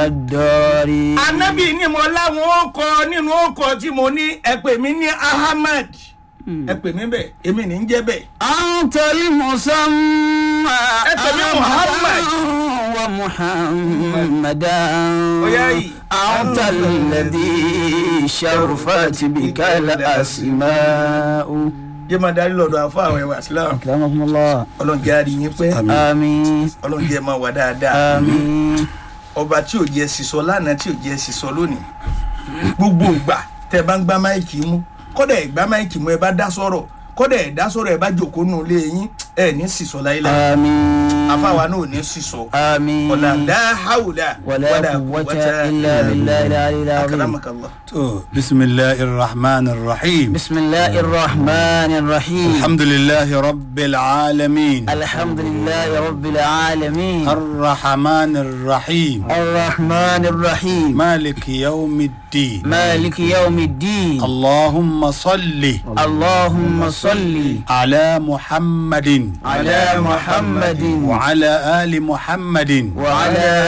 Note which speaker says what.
Speaker 1: الدار
Speaker 2: anabi ni mo láwọn ó kọ nínú ọkọ tí mo ní ẹ pè mí ní ahmed ẹ pè mí bẹ́ẹ̀ èmi ní ń jẹ́ bẹ́ẹ̀.
Speaker 1: أنت المسمى
Speaker 2: أنت من محمد.
Speaker 1: ومحمدا
Speaker 2: وياي.
Speaker 1: أنت الذي شرفت بك الأسماء
Speaker 2: jẹ́ máa darí lọ́dọ̀ àfọ àwọn ẹ̀wà islam
Speaker 1: أكرمكم الله
Speaker 2: ọlọ́run jẹ́ àrí yín pé
Speaker 1: آمين
Speaker 2: ọlọ́run jẹ́ máa wà dáadáa
Speaker 1: آمين
Speaker 2: ọba tí ò jẹ́ sísọ lánàá tí ò jẹ́ sísọ lónìí gbogbo ìgbà tẹ́ bá ń gbá máìkì mú kọ́dà ẹ̀ gbá máìkì mú ẹ bá dá sọ̀rọ̀ kọ́dà ẹ̀ dá sọ̀rọ̀ ẹ bá jòkó nù lé yín ẹ ní sísọ láyéláyé
Speaker 1: آمين
Speaker 2: àfáwa náà ò ní sísọ
Speaker 1: آمين
Speaker 2: ọ̀là dáhàwùdà
Speaker 1: ولا قوة إلا بالله العلي العظيم
Speaker 2: akaramakallah.
Speaker 3: تو بسم الله الرحمن الرحيم
Speaker 1: بسم الله الرحمن الرحيم
Speaker 3: الحمد لله رب العالمين
Speaker 1: الحمد لله رب العالمين
Speaker 3: الرحمن الرحيم
Speaker 1: الرحمن الرحيم
Speaker 3: مالك يوم الدين
Speaker 1: مالك يوم الدين
Speaker 3: اللهم صل
Speaker 1: اللهم صل
Speaker 3: على محمد
Speaker 1: على محمد
Speaker 3: وعلى آل محمد
Speaker 1: وعلى